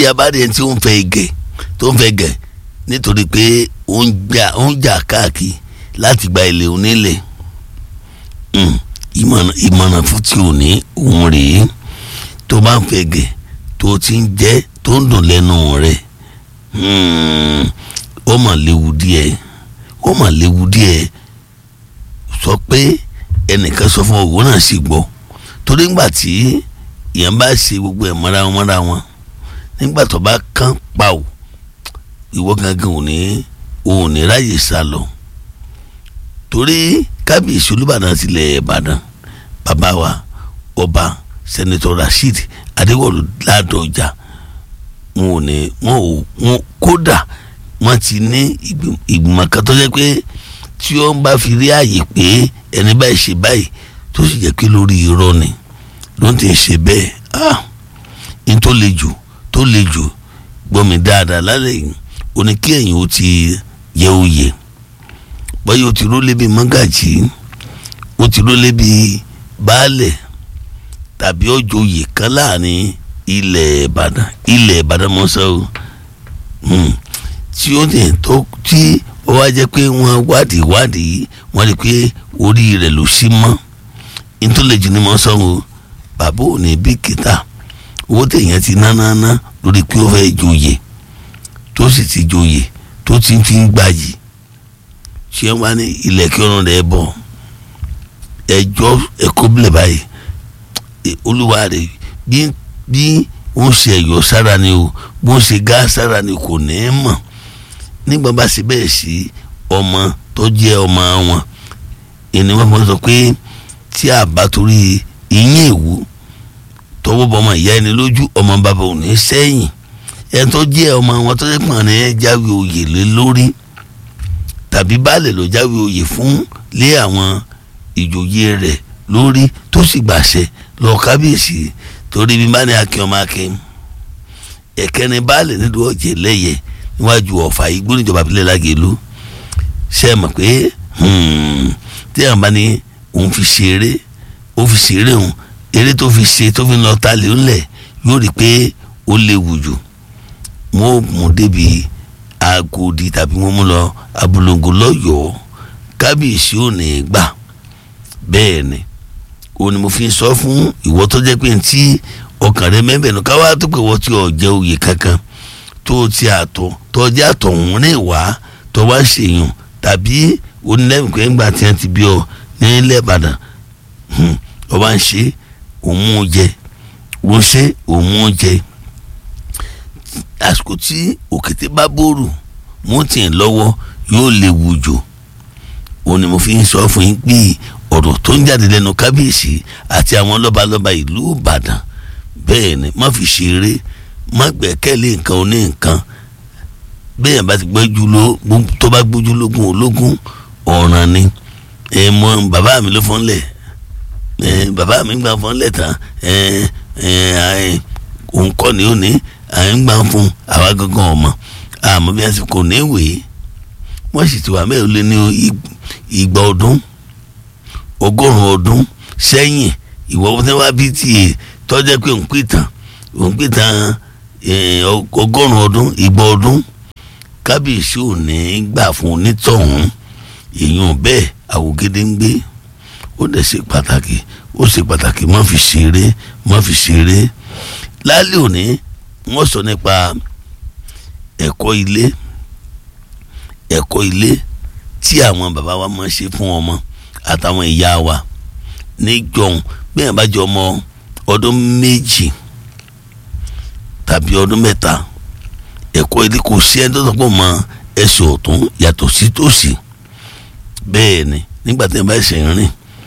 tí a bá rí ẹni tí ó ń fẹ́ gẹ̀ tó ń fẹ́ gẹ̀ nítorí pé ó ń jà ó ń jà káàkiri láti gba ilé onílẹ̀ ìmọ̀ràn fún tí ò ní òun rèé tó bá ń fẹ́ gẹ̀ tó ti ń jẹ́ tó ń dùn lẹ́nu rẹ̀ ó mà léwu díẹ̀ ó mà léwu díẹ̀ sọ pé ẹnìkan sọ fún òwò náà sì gbọ́ torí ńgbà tí èèyàn bá ṣe gbogbo ẹ̀ mọ́ra wọn mọ́ra wọn nígbà tó bá kán pa ò ìwọ gangan ò ní ò ní ráyè sá lọ torí kábíyèsí olúbàdàn tilẹ̀ ìbàdàn bàbá wa ọba sẹ́nitọ́ rasheed adéwọ̀lú ládọjà wọn ò ní wọn ò wọn kódà wọn ti ní ìgbìmọ̀ kan tó jẹ́ pé tí ó ń bá fi rí àyè pé ẹni báyìí ṣe báyìí tó sì jẹ́ pé lórí irọ́ ni ló ń tẹ̀ ṣe bẹ́ẹ̀ ah n tó le jù tó le jù gbọ́ mi dáadáa lálẹ́ yìí ó ní kí ẹ̀yin ó ti yẹ oyè báyìí ó ti rólé bíi mọ́gàjì ó ti rólé bíi baálẹ̀ tàbí ọjọ́ oyè kan láàrin ilẹ̀ ìbàdàn ilẹ̀ ìbàdàn mọ́sá o tí ó ní tó tí ó wá jẹ́ pé wọ́n wádìí wádìí wọ́n rí i pé orí rẹ̀ ló sí mọ́ nítorí jù ní mọ́sá o bàbá ò ní bí kìtà owó tèèyàn ti ná ná ná lórí pé ó fẹ́ joyè tó sì ti joyè tó ti fi ń gbàyè ṣé wọ́n ní ilẹ̀ kí ọ̀run rẹ̀ bọ̀ ẹjọ́ ẹ̀kọ́ bílẹ̀ báyìí olúwa rẹ̀ bí bí wọ́n ṣe ẹ̀yọ́ sára ni o bó ṣe gá sára ni kò ní í mọ̀ nígbà bá ṣe bẹ́ẹ̀ sí ọmọ tó jẹ́ ọmọ wọn ìní wọn fọwọ́ sọ pé tí a bá torí ìyín èwú tọwọ́ bọ ọmọ ìyá ẹni lójú ọmọ bàbá ò ní sẹ́yìn ẹni tó jẹ́ ọmọ wọn tó jẹ́ pọ̀ ní jáwé oyè lé lórí tàbí baálẹ̀ ló jáwé oyè fún lé àwọn ìjòyè rẹ̀ lórí tó sì gbàṣẹ lọ kábíyèsí torí bí bá ní akin ọmọ akin ẹ̀kẹ́ni baálẹ̀ nílùú ọ̀jẹ̀ lẹ́yẹ níwájú ọ̀fà igbó níjọba abilẹ̀ lágẹ̀lú ṣe é mọ̀ pé tí àwọn bá ní òun fi ṣeré ó fi ṣeré òun eré tó fi ṣe tó fi lọ ta lè ńlẹ̀ yóò rí i pé ó léwu jù wọn ò mú débi agodi tàbí wọn mú lọ abúlóńgó lọ́yọ̀ọ́ kábíyèsí ò ní gbà bẹ́ẹ̀ ni ó ní mo fi sọ fún ìwọ tó jẹ́ pé tí ọkàn rẹ mẹ́bẹ̀ẹ́nu káwá tó pé wọ́n ti ọ̀ jẹ́ oyè kankan tó ti àtọ̀ tó jẹ́ àtọ̀hún ní ìwà tó wá ṣèyàn tàbí onílẹ̀mí pé ńgbà tí wọ́n ti bí ọ nílẹ̀ Ìbàdàn ọ bá ń ṣe òun jẹ òun ṣe òun jẹ àsìkò tí òkété bá bòrò mú tì ń lọ́wọ́ yóò léwu jù ó ní mo fi ń sọ fún yín pé ọ̀rọ̀ tó ń jáde lẹ́nu kábíyèsí àti àwọn lọ́balọ́ba ìlú Ìbàdàn bẹ́ẹ̀ ni má fi ṣeré má gbẹ́kẹ̀lé nǹkan oní nǹkan bẹ́ẹ̀ bá ti gbẹ́jú ló tó bá gbójú lógún ológun ọ̀ràn ni ẹ mọ bàbá mi ló fọ́nlẹ̀ ẹ bàbá mi gbà fọ́nlẹ̀ tán ẹ ẹ òun kọ́ ni ó ní à ń gbà fún àwa gangan ọmọ àmọ́ bí wọ́n ti kò ní ìwé wọ́n sì ti wà mẹ́rin lé ní ìgbà ọdún ọgọ́rùn-ún ọdún sẹ́yìn ìwọ tí wọ́n bí tiẹ̀ tọ́jẹ́ pé òun pìtàn òun pìtàn ọgọ́rùn-ún ọdún ìgbà ọdún kábíyèsí ò ní gbà fún onítọ̀hún èèyàn bẹ́ẹ̀ àwògede ń gbé ó dẹ̀ ṣe pàtàkì ó ṣe pàtàkì má fi ṣeré má fi ṣeré lálẹ́ òní wọ́n sọ nípa ẹ̀kọ́ ilé ẹ̀kọ́ ilé tí àwọn bàbá wa máa ń ṣe fún ọmọ àtàwọn ìyá wa níjọ̀hún bí ẹ̀ bá jọ ọmọ ọdún méjì tàbí ọdún mẹ́ta ẹ̀kọ́ ilé kò sí ẹni tó sọ pé mọ ẹsẹ̀ ọ̀tún yàtọ̀ sí tòsì bẹ́ẹ̀ ni nígbà tí wọ́n bá ṣe rìn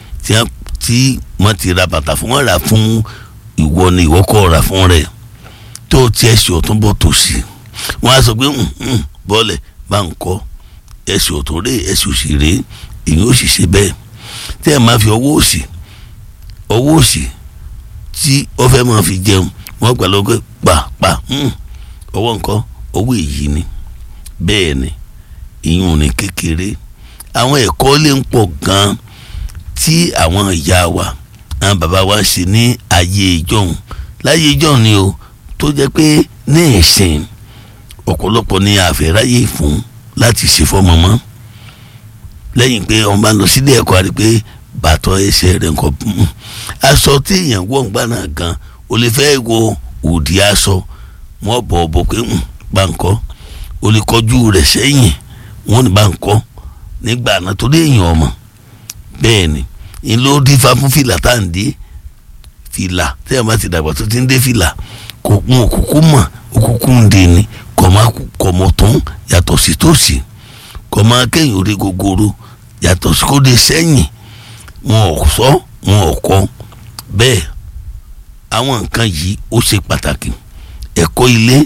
tí wọ́n ti ra bàtà fún wọn rà fún ìwọ ni ìwọ kọ́ ra fún rẹ̀ tó ti ẹsẹ̀ ọ̀tún bọ̀ tòsì wọ́n á sọ pé bọ́ọ̀lẹ̀ bá ń kọ́ ẹsẹ̀ ọ̀tún rè ẹsẹ̀ òsì rè èyí ó sì ṣe bẹ́ẹ̀ tí ẹ̀ máa fi ọwọ́ òsì ọwọ́ òsì tí ó fẹ́ máa fi jẹun wọ́n gbà lọ́gọ́ pàpà ọwọ́ nǹkan ọwọ́ èyí ni bẹ́ẹ̀ ni ìyún ni kékeré àwọn ẹ̀kọ́ lè ń pọ̀ gan-an tí àwọn ìyá wa àwọn bàbá wa ṣe ní ayé ìjọ́hun láyé ìjọ́hun ni o tó jẹ́ pé ní ìsìn ọ̀pọ̀lọpọ̀ ní àfẹ́ráyè fún láti ṣe fọ́mọ mọ́ lẹ́yìn pé ọmọ bá lọ sílé ẹ̀kọ́ àti pé bàtọ́ ẹsẹ̀ rẹ̀ nǹkan aṣọ tí èèyàn wọ̀ ń gbà náà gan o lè fẹ́ wo òdì aṣọ wọ́n bọ̀ ọ̀ bọ̀ pé bá ń kọ́ o lè kọjú rẹ̀ sẹ́yìn wọ́n ní bá ń kọ́ nígbà náà torí èèyàn ọmọ bẹ́ẹ̀ ni n ló dífá fún fìlà tá à ń dé fìlà tẹ́ ẹ̀ bá ti dàgbà tó ti ń dé fìlà kò kún òkùnkùn mọ̀ òkùnkùn ń dè ní kọ̀ mọ̀ tán yàtọ̀ sí tòsí kọ̀ máa kẹ́yìn orí gogoro yàtọ̀ sí kó dé sẹ́yìn wọn ò sọ wọn ò kọ bẹ́ẹ̀ àwọn nǹkan yìí ó ṣe pàtàkì ẹ̀kọ́ ilé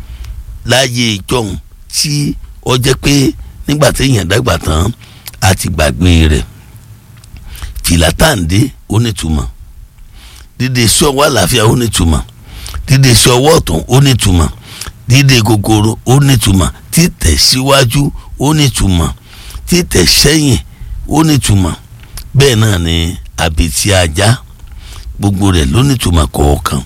láyé ìjọhún tí ó jẹ́ pé nígbà téèyàn dàgbà tán a ti gbàgbé rẹ̀ fìlà táǹdé ó nítumọ̀ dídé sí ọwọ́ àlàáfíà ó nítumọ̀ dídé sí ọwọ́ ọ̀tún ó nítumọ̀ dídé gogoro ó nítumọ̀ títẹ̀ síwájú ó nítumọ̀ títẹ̀ sẹ́yìn ó nítumọ̀ bẹ́ẹ̀ náà ni àbètí ajá gbogbo rẹ̀ ló nítumọ̀ kọ̀ọ̀kan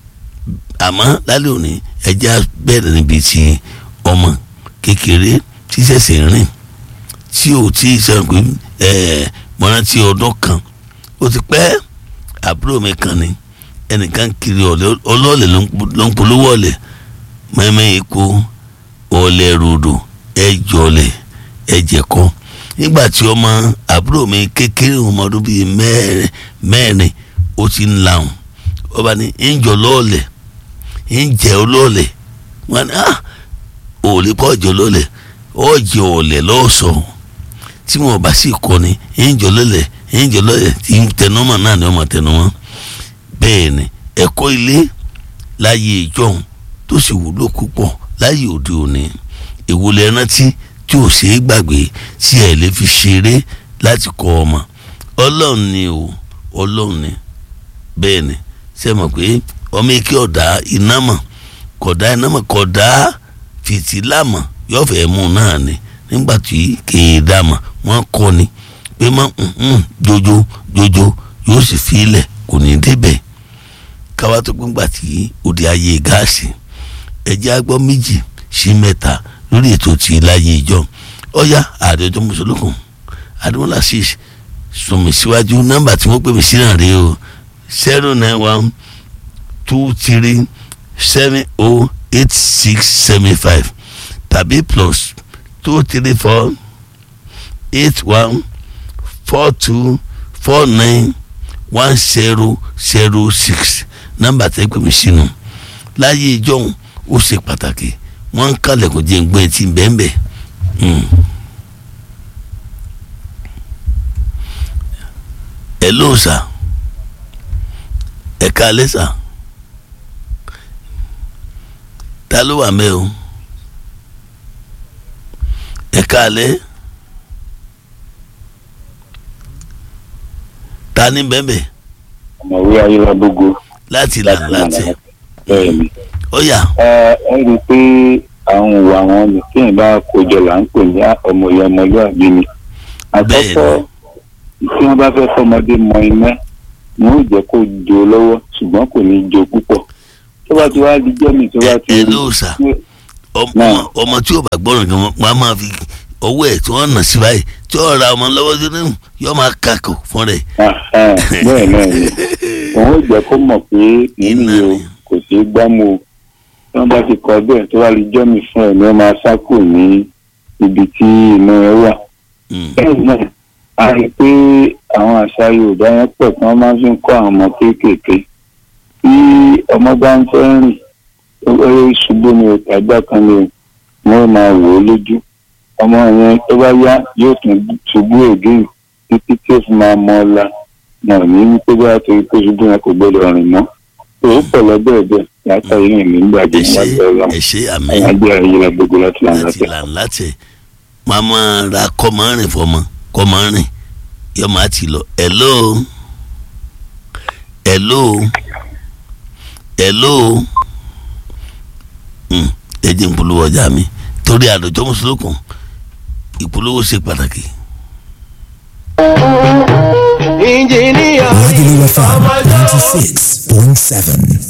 àmọ́ lálẹ́ òní ẹja bẹ̀rẹ̀ níbi tí ọmọ kékeré tí ṣẹ̀ṣẹ̀ rìn tí ò tí ì sọ pé ẹ̀ mọ́rántí ọdún kan ó ti pẹ́ àbúrò mi kan ni ẹnìkan kiri ọlọ́ọ̀lẹ̀ ló ń polówó ọ̀lẹ̀ mẹ́mẹ́ epo ọ̀lẹ̀ ròdò ẹ̀jọ̀lẹ̀ ẹ̀jẹ̀kọ́ nígbà tí ọmọ àbúrò mi kékeré ọmọ ọdún bíi mẹ́rin mẹ́rin ó ti ń lahùn ọba ní ìjọ lọ́ọ̀lẹ̀ ìjẹ́ ọlọ́ọ̀lẹ̀ wọn ni ah òòlì pọ̀ ọ̀jọ̀ lọ́ọ̀lẹ̀ ọ̀jẹ̀ ọ̀lẹ̀ lọ́ọ̀sọ̀ tí wọn bá sì kọ́ ni ìjọ lọ́ọ̀lẹ̀ ìjọ lọ́ọ̀lẹ̀ tí tẹnumọ́ náà ni ọmọ tẹnumọ́ bẹ́ẹ̀ ni ẹ̀kọ́ ilé láyé ìjọhún tó sì wúlò púpọ̀ láyé òde òní ìwúlẹ̀ rántí tí ò ṣeé gbàgbé tí ẹ lè fi ṣeré láti kọ́ ọmọ ọlọ́run ni o ọlọ́run ni bẹ́ẹ̀ ni ṣe mọ̀ pé ọmọ ike ọ̀dà iná mọ̀ kọ̀dá iná mọ̀ kọ̀dá fìtílà mọ̀ yóò fẹ́ mú náà ni nígbà tí kéèdà mọ̀ wọ́n kọ́ ni pé mọ́ jojo jojo yóò sì fi ilẹ̀ kò ní débẹ̀ káwá tó gbọ́ngbà tí òde ayé gáàsì ẹ̀jẹ̀ agbọ́ méjì sí mẹ́ta lórí ètò tí láyé ìjọ ọyá àdéjọ mùsùlùkùn àdúmọlá six sùnmí síwájú nọ́mbà tí wọ́n pè mí sí náà rèé o zero nine one two three seven oh eight six seven five tàbí plus two three four eight one four two four nine one zero zero six nọ́mbà tẹ́ pè mí sínú láyé ìjọ ó ṣe pàtàkì wọ́n ń kalẹ̀ kó jẹ́ ń gbé etí bẹ́ẹ̀nbẹ́ ẹ ló sà ẹ ká alẹ́ sà ta ló wà mẹ́ o ẹ ká alẹ́ ta ní bẹ́ẹ̀nbẹ́. ọmọwé ayélujábógo. láti là láti bẹ́ẹ̀ ni ó yá. ẹ ẹ rí i pé àwọn ìwà àwọn nìkéyìn bá kójọ là ń pè ní ọmọye ọmọlúwàbí ni. àkọ́kọ́ tí wọ́n bá fẹ́ fọmọdé mọ iná wọn ò jẹ́ kó jo lọ́wọ́ ṣùgbọ́n kò ní jo púpọ̀. tó bá ti wá di jẹ́mi tó bá ti ẹ ló sà ọmọ tí ò bá gbọ́ràn gan wọn á máa fi ọwọ́ ẹ̀ tí wọ́n nà sí báyìí tí wọ́n ra ọmọ lọ́wọ́ sí nínú yóò máa kàkó fún rẹ̀. bẹ́ẹ̀ náà ni òun ò jẹ́ kó mọ̀ pé nínú yìí o kò ṣeé gbámú o tí wọ́n bá ti kọ bẹ́ẹ̀ tó wá lè jọ́mi fún ẹ̀ ní wọ́n máa sákò ní ibi tí inú ẹ wà. bẹ́ẹ̀ náà a rí i pé àwọn àṣà Yorùbá yẹn pọ̀ tí wọ́n máa fi ń kọ́ àwọn ọmọ kéékèèké tí ọmọ bá ń fẹ́ rìn ó ṣubú ni ìtajà kan ni wọ́n máa wò ó lójú ọmọ yẹn tó bá yá yóò tún ṣubú ègé títí tí ó fi máa mọ ọlá náà ní wípé bá torí pé ṣubú yẹn kò gbọdọ̀ rìn mọ́ òun pọ̀ lọ́bẹ̀ ẹ̀bẹ̀ látà yìí ní gbàgbé nígbàgbé ọlọ́run ẹ̀ṣẹ̀ àmì ẹgbẹ́ ayélujára gbogbo láti là ń láti látẹ̀. là ń látẹ̀ máa máa ra kọ́mọ́rìn fọmọ kọ́mọ́rìn yóò máa ti lọ hello hello hello Hmm, ẹ jẹ́ ìpolówó ọjà mi torí àdójọ́ mùsùlùkùn ìpolówó ṣe pàtàkì. Engineer. Regular FM 96.7.